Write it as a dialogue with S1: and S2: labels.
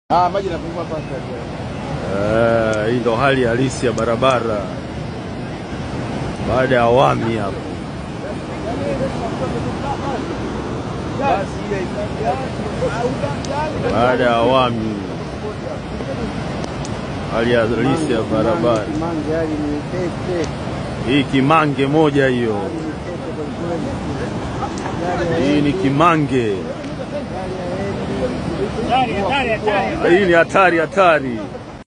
S1: Ah, maji yanapungua kwanza.
S2: Eh, hii ndo hali halisi ya barabara baada ya awami hapo.
S1: Basi ile
S2: Baada ya awami, hali halisi ya barabara
S1: Mange hali ni tete.
S2: hii. Kimange moja hiyo,
S1: Hali ni tete kwa kweli.
S2: hii ni kimange.
S1: Hali ya hendi.
S2: Hii ni hatari hatari.